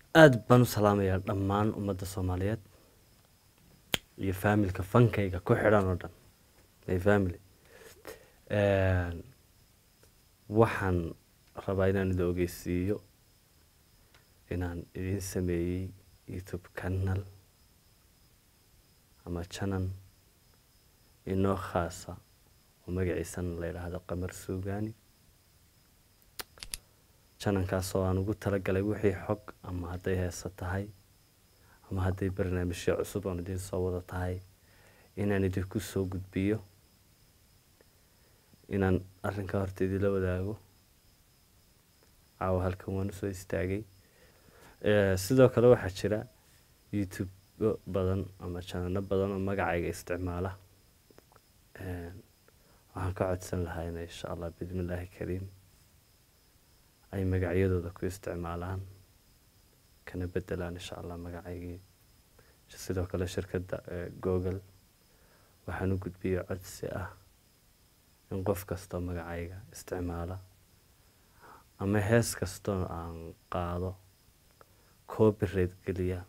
aada baan u salaamayaa dhammaan ummadda soomaaliyeed iyo faamilka fankayga ku xidhan oo dhan my family waxaan rabaa inaan idin ogeysiiyo inaan idin sameeyey youtube canal ama janan inoo khaasa oo magaciisana la yidhaahdo qamar suugani janankaasoo aan ugu talagalay wixii xog ama hadday heesa tahay ama hadday barnaamijyo cusub oon idiin soo wada tahay inaan idinku soo gudbiyo inaan arrinkaa horta idinla wadaago caawa halkan waan usoo istaagay sidoo kale waxaa jira youtube badan ama janano badan oo magacayga isticmaala waxaan ka codsan lahaa ina insha allah bismi illaahi kariim ay magacyadooda ku isticmaalaan kana bedelaan insha allah magacaygii sidoo kale shirkadda google waxaan u gudbiyey codsi ah in qof kastoo magacayga isticmaala ama hees kastoo aan qaado copyright geliya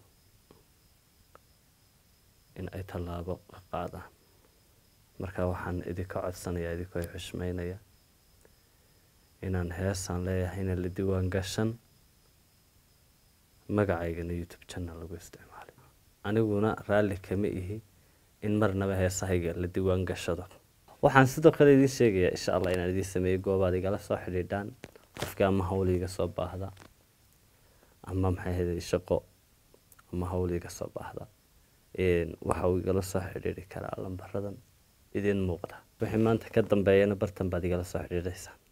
in ay tallaabo ka qaadaan marka waxaan idinka codsanayaa idinkoo xushmeynaya inaan heesaan leeyahayna la diiwaan gashan magacaygana youtube channel lagu isticmaalay aniguna raalli kama ihi in marnaba heesahayga la diiwaan gashado waxaan sidoo kale idiin sheegayaa insha allah inaan idiin sameeyo goobaad igala soo xidhiidhaan qofkii ama hawl iga soo baahda ama maxay ahayd shaqo ama hawl iga soo baahda waxa uu igala soo xidhiidhi karaa lambaradan idiin muuqda wixii maanta ka dambeeyana bartan baad igala soo xidhiidhaysaa